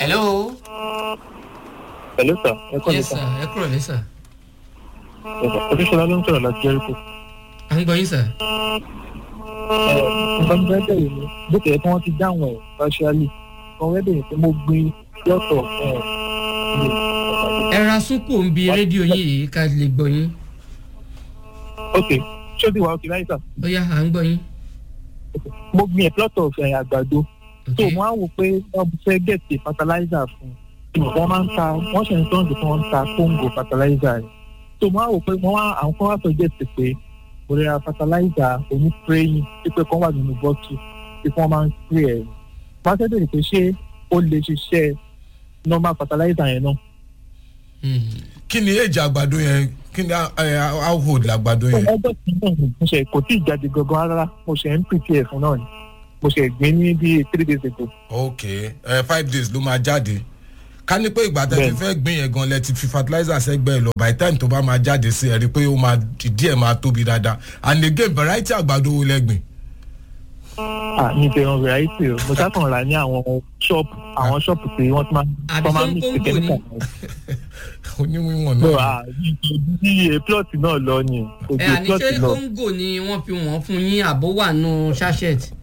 hello. Hello sir, ẹ kọ́ mi yes sir. sir ẹ kúrò ní sir. Oríṣiríṣi ló ń sọ̀rọ̀ láti Jericho. à ń gbọ́ yín sir. Nǹkan tó fẹ́ bẹ̀rẹ̀ ni bó tẹ̀ kí wọ́n ti dáhùn ẹ̀ partially. Wọ́n fẹ́ bẹ̀rẹ̀ pé mo gbin lọ́tọ̀ ẹ̀ ẹ ra súnkù ń bi rédíò yín yìí ká lè gbọ́ yín. ok ṣé o ti wà òkè láyé sà? ó yá à ń gbọ́ yín. Mo gbin ẹ̀ plot of ẹ̀ àgbàdo. ok So mo á wò pé wọ́n fẹ́ gẹ̀ẹ́sì fertilizer fún un. Wọ́n máa ń ta wọ́n ṣe ń tọ́ ǹdí tí wọ́n ń ta Congo fertilizer rẹ̀. So mo á wò pé wọ́n wá àwọn kan wá sọ gẹ̀ẹ́sì pé mo lè ra fertilizer oní spraying pípẹ́ kan wà nínú bọ́tù tí wọ́n máa ń spray ẹ̀. Wọ́n á fẹ́ bèrè pé ṣé ó lè ṣiṣẹ́ normal fertilizer yẹn náà. Hmm. kí ni èjì àgbàdo yẹn kí ni how old làgbàdo yẹn. ọjọ́ tí náà ni mo ṣe kò tí ì jáde gangan rárá mo ṣe ń prepare fún náà ni mo ṣe gbé ní bíi three days ago. ok ẹ five days ló máa jáde ká ní pé ìgbà tẹ́ ti Bẹ́ẹ̀ni. fẹ́ gbìn yẹn gan lẹ ti fi fertilizer sẹ́gbẹ́ ẹ̀ lọ by the time tó bá máa jáde sí ẹ rí i pé ó máa díẹ̀ máa tóbi dáadáa and again variety àgbàdo wo lẹ gbìn. ah ní ìbẹ̀rùn variety o mo sákàn rà ní àwọn ṣọ́ọ̀pù àwọn ṣọ́ọ̀pù tí wọ́n ti máa Àbí wọ́n máa ṣé ń mix Congo chemical. oníwíwọ̀n no náà. ah bí plot náà lọ ni kò ẹ ju àní plot ṣé lọ kóńgò ni wọ́n fi wọ́n fún yín àbó wà nù sachet.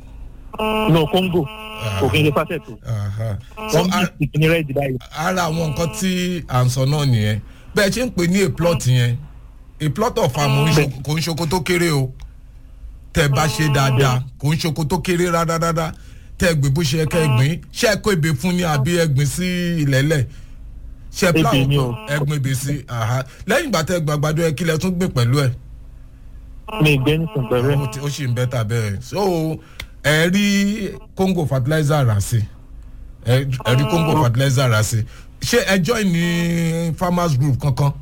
no Congo kò kí n ṣe facet o Aha. so wọ́n a- mix ní red báyìí. ara àwọn nǹkan tí à ń sọ náà nìyẹn bẹ́ẹ̀ ṣe ń pè ní a plot yẹn a plot of farm ò ń ṣo- kò ń ṣoko tó kéré o tẹ bá ṣe dáadáa kò ń ṣoko tó kéré rárá tẹ gbé bó ṣe yẹ kẹ gbìn ṣé ẹ kó ebè fún ni àbí ẹ gbìn sí ilẹ̀lẹ̀ ṣe ẹ Ebè ni o. ẹ gbìn ebè sí aha. lẹ́yìn ìgbà tẹ gbà àgbàdo ẹ kílẹ̀ tún gbìn pẹ̀lú ẹ̀ mi ìgbẹ́ nìkan pẹ̀lú ẹ̀. ó ti- ó sì ń bẹ́tà bẹ́ẹ̀ so ẹ rí congo fertilizer rà sí ẹ ẹ rí congo fertilizer rà sí ṣé ẹ join ní farmers group kankan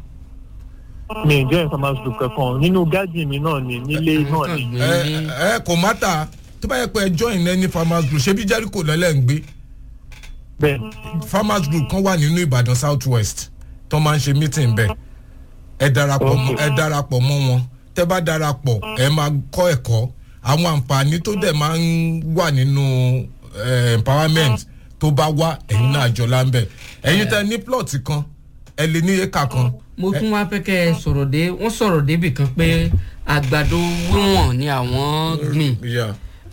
mi ìjọ informal group kankan nínú garden mi náà ni nílé náà ni ẹ ẹ kò mátà tó bá yẹ pé ẹ join ní any farmers group ṣebí jericho lẹ́lẹ́ ń gbé bẹ́ẹ̀ farmers group kan wà nínú ìbàdàn south west tó máa ń ṣe meeting bẹ́ẹ̀ ẹ darapọ̀ mọ́ ẹ darapọ̀ mọ́ wọn tẹ́ bá darapọ̀ ẹ máa kọ́ ẹ̀kọ́ àwọn àǹfààní tó dẹ̀ máa ń wà nínú eh, empowerment tó bá wá ẹ̀yin náà jọ láńbẹ̀ ẹ̀yin tẹ́ ní plot kan ẹ lè ní éka kan mo tún wá fẹ́ kẹ́ ẹ sọ̀rọ̀ dé wọ́n sọ̀rọ̀ débì kan pé àgbàdo wíwọ̀n ni àwọn gbìn Yeah,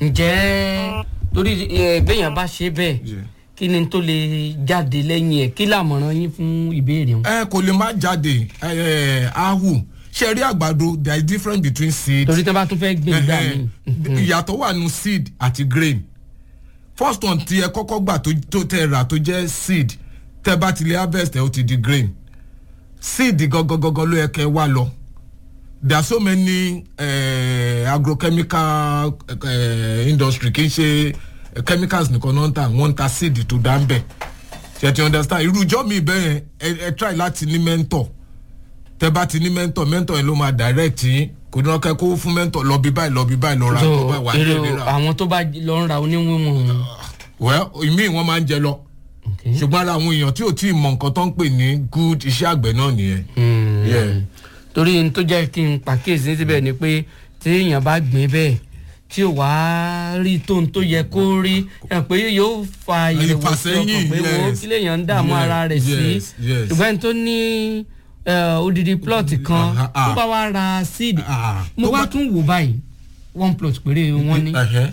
ǹjẹ́ torí ẹ, béèyàn bá ṣe bẹ́ẹ̀ yeah. kí ni tó lè jáde lẹ́yìn ẹ̀ kí làmọ̀ràn yín fún ìbéèrè wọn. ẹ kò lè má jáde ẹ ẹ ahu ṣe rí àgbàdo there is difference between seed torí tí wọ́n bá tún fẹ́ gbìn gbà mí. Ẹhẹ́n. ìyàtọ̀ wà nù seed àti grain first one tí ẹ kọ́kọ́ gbà tó tó tẹ rà tó jẹ́ seed tẹ bá ti lè harvest ẹ ó ti di grain seed gangan ló yẹ kẹ wá lọ there are so many uh, agrochemical uh, industry kì í ṣe chemicals nìkan náà ń tà wọ́n ń ta seed tó dá ń bẹ̀ ṣe ti understand irú ìjọ mi bẹ́ẹ̀ ẹ ẹ try láti ní mentor tẹ bá ti ní mentor mentor yẹn ló máa direct yín kò ní wọn kẹ kó fún mentor lọ bí báyìí lọ bí báyìí lọ ra tó bá wà ní èrè ìlera àwọn tó bá lọ ń ra oníwíwọ̀n. well ìmíì wọn máa ń jẹ lọ ṣùgbọ́n ara àwọn èèyàn tí ò tí ì mọ nǹkan tó ń pè ní good iṣẹ́ àgbẹ̀ náà nìyẹn. Yeah. torí n tó jẹ́ kí n pàkíyèsí síbẹ̀ ni pé tí èèyàn bá gbìn bẹ́ẹ̀ tí ò wá rí tóun tó yẹ kó rí ẹ pé yóò fa ìrẹ̀wẹ̀sì Ìfàsẹ́yìn, ọkàn pé wo yes. kí lèèyàn ń dààmú Yes, ara rẹ̀ sí yes, yes. ṣùgbọ́n ẹni tó ní eh, odidi plot kan Aha, ah. tó bá wá ra seed Ah, mo tó wá bá- tún wò báyìí one plot péré wọ́n ní Ẹhẹ́,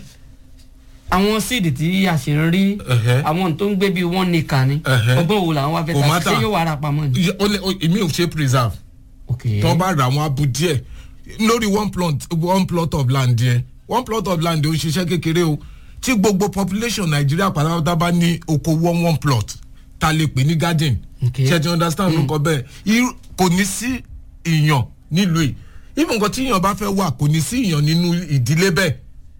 àwọn seed tí a sì ń rí Ẹhẹ́. àwọn tó ń gbé bíi one acre ni Ẹhẹ́. ọgbọ́n wo làwọn wá fẹ́ Kò ta matter. ṣé yóò wá ra pamọ́ ni. Iye- ó lè- ó- èmi ò ṣe preserve ok tó bá ra àwọn abu díẹ̀ lórí one plot one plot of land yẹn one plot of land ò ń ṣiṣẹ́ kékeré o tí gbogbo population nàìjíríà pátápátá bá ní oko one one plot ta lè pè ní garden Okay. ṣe ti understand nǹkan bẹ́ẹ̀ Irú- kò ní sí ìyàn nílùú yìí even nǹkan tí ìyàn bá fẹ́ wà kò ní sí ìyàn nínú ìdílé bẹ́ẹ̀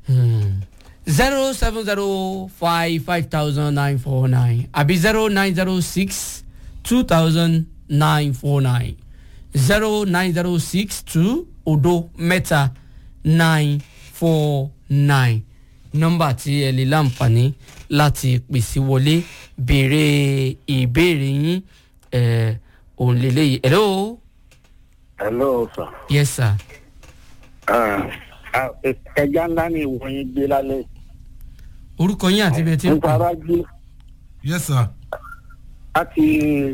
zero seven zero five five thousand nine four nine àbí zero nine zero six two thousand nine four nine zero nine zero six two odo mẹ́ta nine four nine nọ́mbà tí ẹ lè láǹfààní láti pèsè wọlé béèrè ìbéèrè yín ẹ òun lélẹ́yìí hello hello sir. yes sir Ah, ah, ẹja ńlá ni ìwọ yín gbé lálẹ́. orúkọ yín àti ibi tí ń nípa pè rájí yes sir láti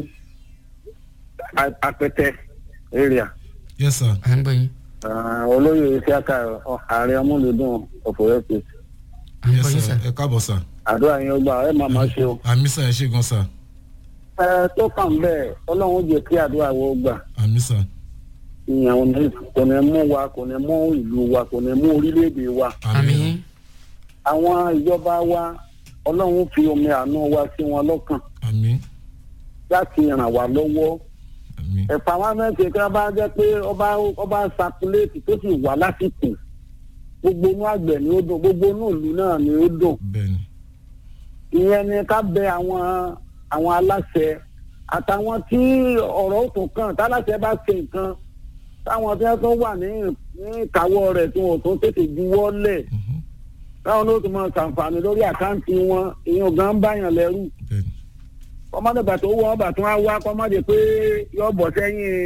A- apẹtẹ area yes sir à ń gbọ́ yín Ah, olóyè isiaka ọ- ààrẹ ọmúlùdùn ọ̀fọ̀rẹ́ pé à ń yes gbọ́ yín sir sà. ẹ káàbọ̀ sir àdúrà yín ó gbà ẹ máa máa ṣe o. àmì sir ẹ ṣe gan sir ẹ tó kàn bẹ́ẹ̀ ọlọ́run jẹ́ kí àdúrà wo gbà àmì sir ìyẹn ò ní kò ní mú wa kò ní mú ìlú wa kò ní mú orílẹ̀-èdè wa àmì àwọn ìjọba wa ọlọ́run fi omi àánú wa sí wọn lọ́kàn àmì láti ràn wá lọ́wọ́ àmì ẹ̀fà wa mẹ́tẹ̀ kí wọ́n bá jẹ́ pé ọba ọba sakuléètì tó sì wà lásìkò gbogbo inú àgbẹ̀ ni ó dùn gbogbo inú ìlú náà ni ó dùn bẹ́ẹ̀ ni ìyẹn ni ká bẹ àwọn àwọn aláṣẹ àtàwọn tí ọ̀rọ̀ tó kàn táláṣẹ bá ṣe nǹkan táwọn tí wọ́n tó wà ní ní ìkáwọ́ rẹ̀ tí wọ́n tó tètè juwọ́ lẹ̀ Mhm. táwọn ló tún máa ṣàǹfààní lórí àkáǹtì wọn ìyẹn gan ń báyàn lẹ́rù bẹ́ẹ̀ ni kọ́mọ́dé bàtà owó wọn bàtà wọn á wá kọ́mọ́dé pé yọ bọ̀ sẹ́yìn